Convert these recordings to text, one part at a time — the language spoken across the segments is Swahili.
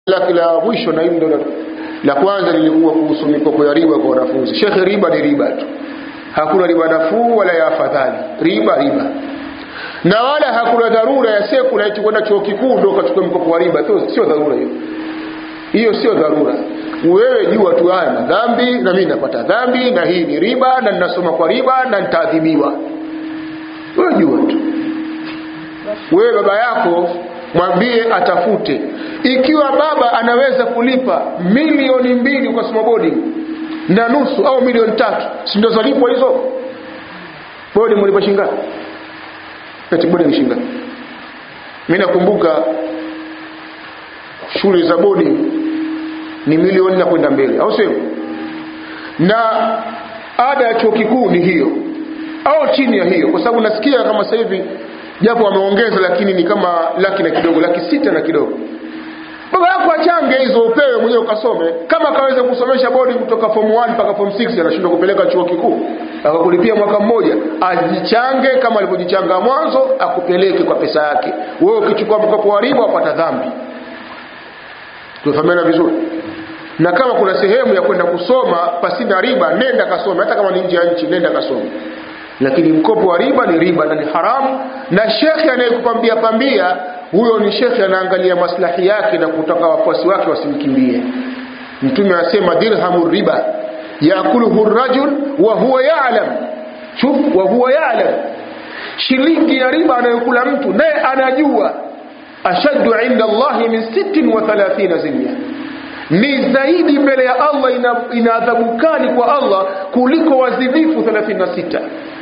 lake la mwisho na hili ndo la- la kwanza lilikuwa kuhusu mikopo ya riba kwa wanafunzi shekhe riba ni riba tu hakuna riba nafuu wala ya afadhali riba riba na wala hakuna dharura ya sekula eti kwenda chuo kikuu ndo ukachukua mkopo wa riba Sio- sio dharura hiyo hiyo sio dharura wewe jua tu haya madhambi na mimi napata dhambi na hii ni riba na ninasoma kwa riba na nitaadhibiwa wewe jua tu wewe baba yako mwambie atafute ikiwa baba anaweza kulipa milioni mbili ukasoma boarding na nusu au milioni tatu si ndio zalipwa hizo boarding mlipa shingapi eti boarding shingapi mimi nakumbuka shule za boarding ni milioni na kwenda mbele au sio na ada ya chuo kikuu ni hiyo au chini ya hiyo kwa sababu nasikia kama sasa hivi japo wameongeza lakini ni kama laki na kidogo laki sita na kidogo baba yako achange hizo upewe mwenyewe ukasome kama akaweza kusomesha bodi kutoka form 1 mpaka form 6 anashindwa kupeleka chuo kikuu akakulipia mwaka mmoja ajichange kama alivyojichanga mwanzo akupeleke kwa pesa yake wewe ukichukua mkopo wa riba wapata dhambi tumefahamiana vizuri na kama kuna sehemu ya kwenda kusoma pasina riba nenda kasome hata kama ni nje ya nchi nenda kasome lakini mkopo wa riba ni riba na ni haramu na shekhe anayekupambia pambia huyo ni shekhe anaangalia maslahi yake na kutaka wafuasi wake wasimkimbie mtume anasema dirhamu riba yakuluhu rajul wa huwa ya'lam shuf wa huwa ya'lam shilingi ya riba anayokula mtu naye anajua ashaddu inda Allahi min sittin wa thalathina zinya ni zaidi mbele ya Allah ina, ina adhabu kali kwa Allah kuliko wazinifu 36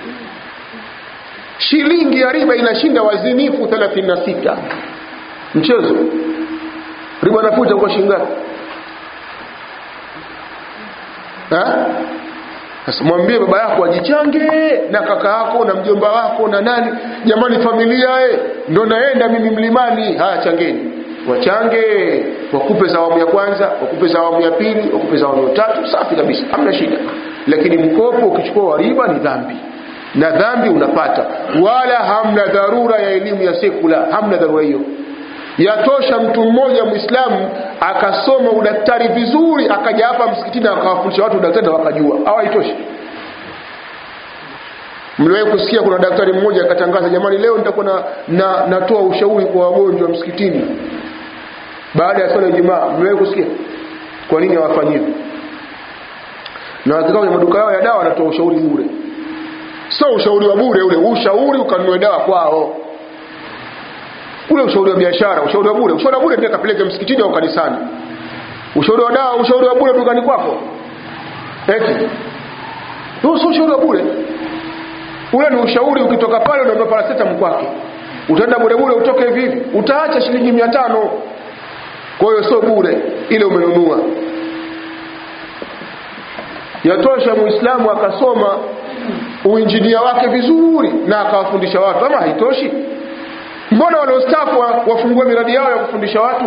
shilingi ya riba inashinda wazinifu 36 mchezo riba nafuta kwa shilingi ngapi Ha? Sasa mwambie baba yako ajichange na kaka yako na mjomba wako na nani, jamani, familia eh, ndo naenda mimi mlimani. Haya, changeni, wachange, wakupe za awamu ya kwanza, wakupe za awamu ya pili, wakupe za awamu ya tatu, safi kabisa, hamna shida. Lakini mkopo ukichukua wa riba ni dhambi, na dhambi unapata, wala hamna dharura ya elimu ya sekula, hamna dharura hiyo yatosha mtu mmoja mwislamu akasoma udaktari vizuri akaja hapa msikitini akawafundisha watu udaktari na wakajua au haitoshi mliwahi kusikia kuna daktari mmoja akatangaza jamani leo nitakuwa na, na, natoa ushauri kwa wagonjwa msikitini baada ya swala ya Ijumaa mliwahi kusikia kwa nini hawafanyi hivyo na wakikaa kwenye maduka yao ya dawa wanatoa ushauri bure sio ushauri wa bure ule ushauri ukanunue dawa kwao ule ushauri wa biashara ushauri wa bure ushauri wa bure pia kapeleke msikitini au kanisani ushauri wa dawa ushauri wa bure dukani kwako eti huo sio ushauri wa bure ule ni ushauri ukitoka pale unaomba paracetamol kwake utaenda bure bure utoke hivi hivi utaacha shilingi mia tano kwa hiyo sio bure ile umenunua yatosha muislamu akasoma uinjinia wake vizuri na akawafundisha watu ama haitoshi mbona wanaostafu wafungue miradi yao ya kufundisha watu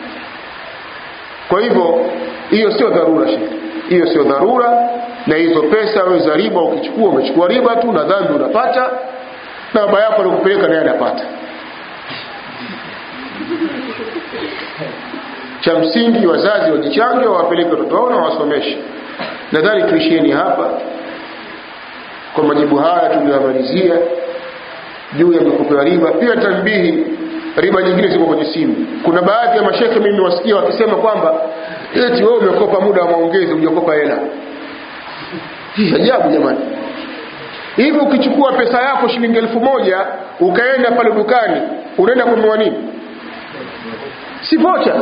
kwa hivyo hiyo sio dharura shekhe hiyo sio dharura na hizo pesa wewe za riba ukichukua umechukua riba tu na dhambi unapata na baba yako alikupeleka naye anapata cha msingi wazazi wajichange wawapeleke watoto wao na wasomeshe nadhani tuishieni hapa kwa majibu haya tuliyomalizia juu ya mikopo ya riba pia tanbihi riba nyingine ziko kwenye simu kuna baadhi ya mashekhe mimi wasikia wakisema kwamba eti wewe umekopa muda wa maongezi hujakopa hela hii ajabu jamani hivi ukichukua pesa yako shilingi elfu moja ukaenda pale dukani unaenda kununua nini si vocha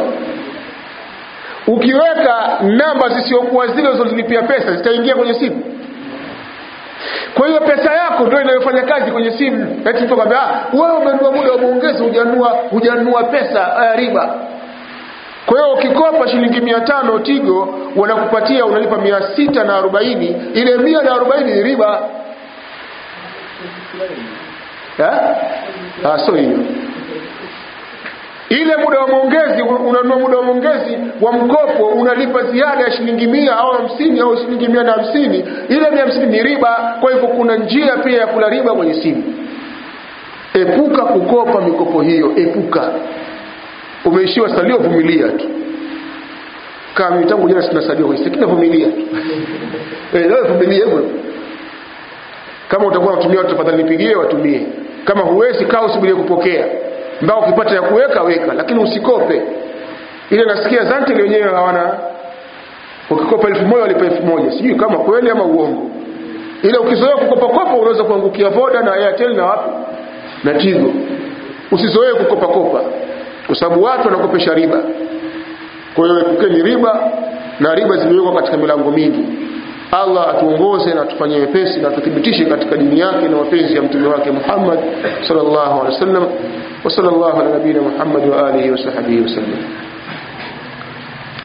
ukiweka namba zisiokuwa zile uzozilipia pesa zitaingia kwenye simu kwa hiyo pesa yako ndio inayofanya kazi kwenye simu eti mtu akwambia ah wewe umenunua muda wa maongezi hujanunua hujanunua pesa uh, riba kwa hiyo ukikopa shilingi mia tano tigo wanakupatia unalipa mia sita na arobaini ile mia na arobaini ni riba ah, so hiyo ile muda wa maongezi unanunua muda wa maongezi wa mkopo unalipa ziada ya shilingi mia au hamsini au shilingi mia na hamsini ile mia hamsini ni riba kwa hivyo kuna njia pia ya kula riba kwenye simu epuka kukopa mikopo hiyo epuka umeishiwa salio vumilia tu kama mimi tangu jana sina sadio lakini vumilia eh leo vumilia hivyo kama utakuwa unatumia watu tafadhali nipigie watumie kama huwezi kaa usubirie kupokea mbao ukipata ya kuweka weka lakini usikope ile nasikia zante wenyewe hawana ukikopa elfu moja walipa elfu moja sijui kama kweli ama uongo ile ukizoea kukopa kopa unaweza kuangukia voda na airtel na wapi na tigo usizoee kukopa kopa kwa sababu watu wanakopesha riba kwa hiyo epukeni riba na riba zimewekwa katika milango mingi Allah atuongoze na atufanyie wepesi na tuthibitishe katika dini yake na mapenzi ya mtume wake Muhammad sallallahu alaihi wasallam wa sallallahu ala nabiyina Muhammad wa alihi wa sahbihi wasallam